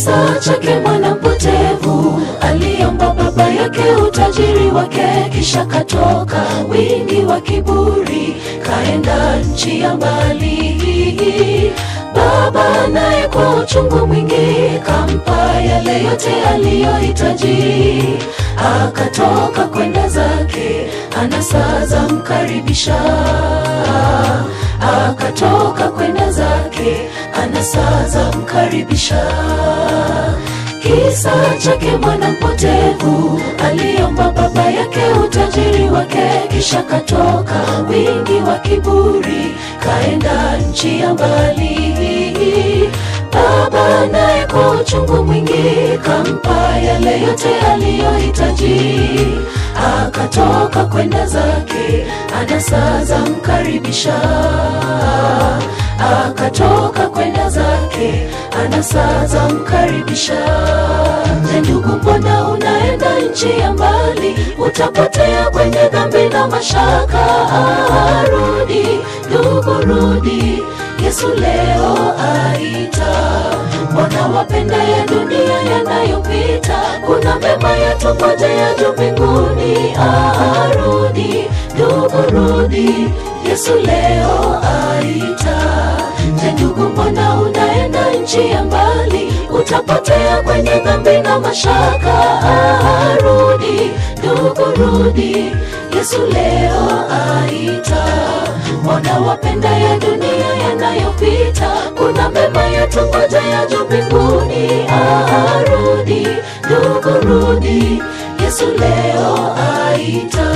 Kisa chake mwana mpotevu aliomba baba yake utajiri wake, kisha katoka wingi wa kiburi, kaenda nchi ya mbali. Baba naye kwa uchungu mwingi kampa yale yote aliyohitaji, akatoka kwenda zake, anasa za mkaribisha akatoka kwenda zake, anasa za mkaribisha. Kisa chake mwana mpotevu aliomba baba yake utajiri wake, kisha katoka wingi wa kiburi, kaenda nchi ya mbali. Baba naye kwa uchungu mwingi kampa yale yote aliyohitaji, akatoka kwenda zake, anasa za mkaribisha akatoka kwenda zake, anasa za mkaribisha. Je, ndugu, mbona unaenda nchi ya mbali? Utapotea kwenye dhambi na mashaka. Ah, Rudi ndugu, rudi, Yesu leo aita. Mbona wapenda ya dunia yanayopita? Kuna mema yatungojea juu mbinguni. Ah, rudi ndugu, rudi, Yesu leo aita. Je, ndugu, mbona unaenda nchi ya mbali? Utapotea kwenye dhambi na mashaka. Ah, rudi ndugu, rudi, Yesu leo aita. Mbona wapenda ya dunia yanayopita? Kuna mema yatungojea juu mbinguni. Ah, rudi ndugu, rudi, Yesu leo aita.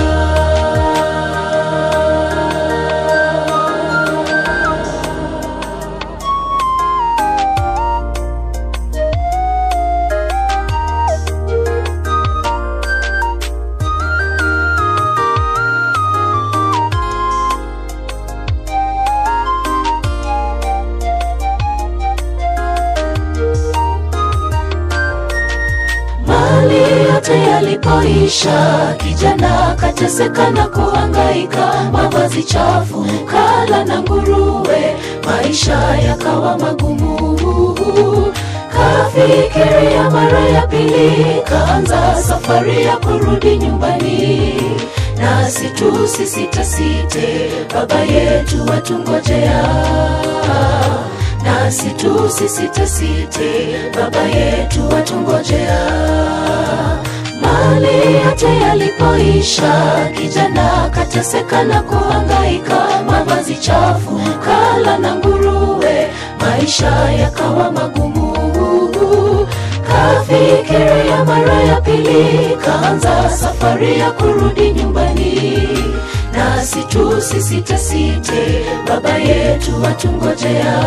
Mali yote yalipoisha, kijana kateseka na kuhangaika, mavazi chafu, kala na nguruwe, maisha yakawa magumu. Kafikiria mara ya pili, kaanza safari ya kurudi nyumbani. Nasi tusisitasite, baba yetu watungojea nasi tusisitasite, baba yetu watungojea. Mali yote yalipoisha, kijana kateseka na kuhangaika, mavazi chafu, kala na nguruwe, maisha yakawa magumu. Kafikiria mara ya pili, kaanza safari ya kurudi nyumbani nasi tusisitasite, baba yetu watungojea.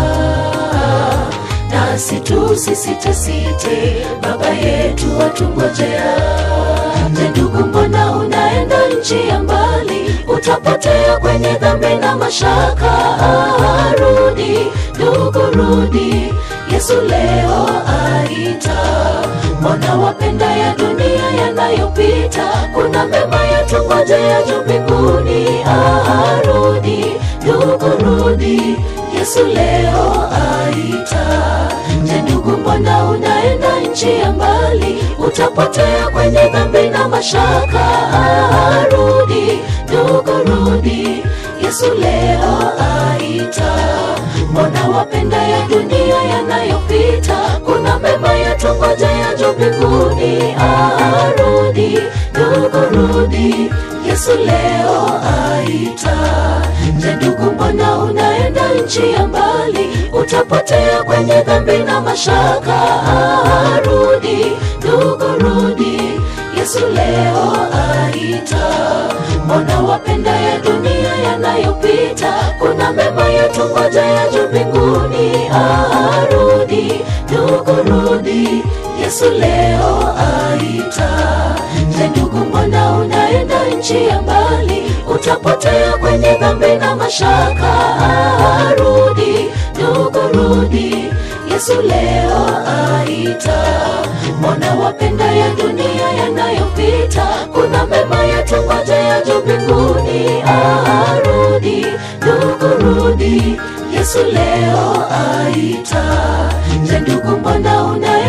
Nasi tusisitasite, baba yetu watungojea. Je, ndugu, mbona unaenda nchi ya mbali? Utapotea kwenye dhambi na mashaka. Ah, rudi ndugu, rudi, Yesu leo aita. Mbona wapenda ya dunia yanayopita? Kuna mema yatungojea juu mbinguni. Ah, rudi ndugu, rudi, Yesu leo aita. Je, ndugu, mbona unaenda nchi ya mbali? Utapotea kwenye dhambi na mashaka. Ah, rudi ndugu, rudi, Yesu leo aita. Mbona wapenda ya dunia yanayopita? Kuna mema yatungojea juu mbinguni. Ah, rudi ndugu, rudi, Yesu leo aita. Je, ndugu, mbona unaenda nchi ya mbali? Utapotea kwenye dhambi na mashaka. Ah, rudi ndugu, rudi, Yesu leo aita. Mbona wapenda ya dunia yanayopita? Kuna mema yatungojea juu mbinguni. Ah, rudi ndugu, rudi, Yesu leo aita. Je, ndugu, mbona unaenda nchi ya mbali? Utapotea kwenye dhambi na mashaka. Ah, rudi ndugu, rudi, Yesu leo aita. Mbona wapenda ya dunia yanayopita? Kuna mema yatungojea juu mbinguni. Ah, rudi ndugu, rudi, Yesu leo aita. Je, ndugu, mbona unaenda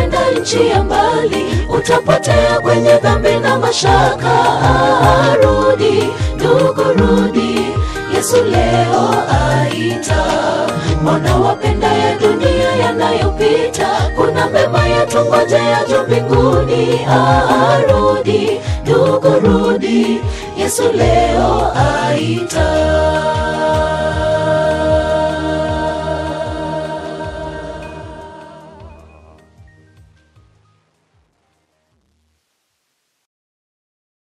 nchi ya mbali utapotea kwenye dhambi na mashaka Ah, rudi ndugu rudi yesu leo aita mbona wapenda ya dunia yanayopita kuna mema yatungojea juu mbinguni Ah, rudi ndugu rudi yesu leo aita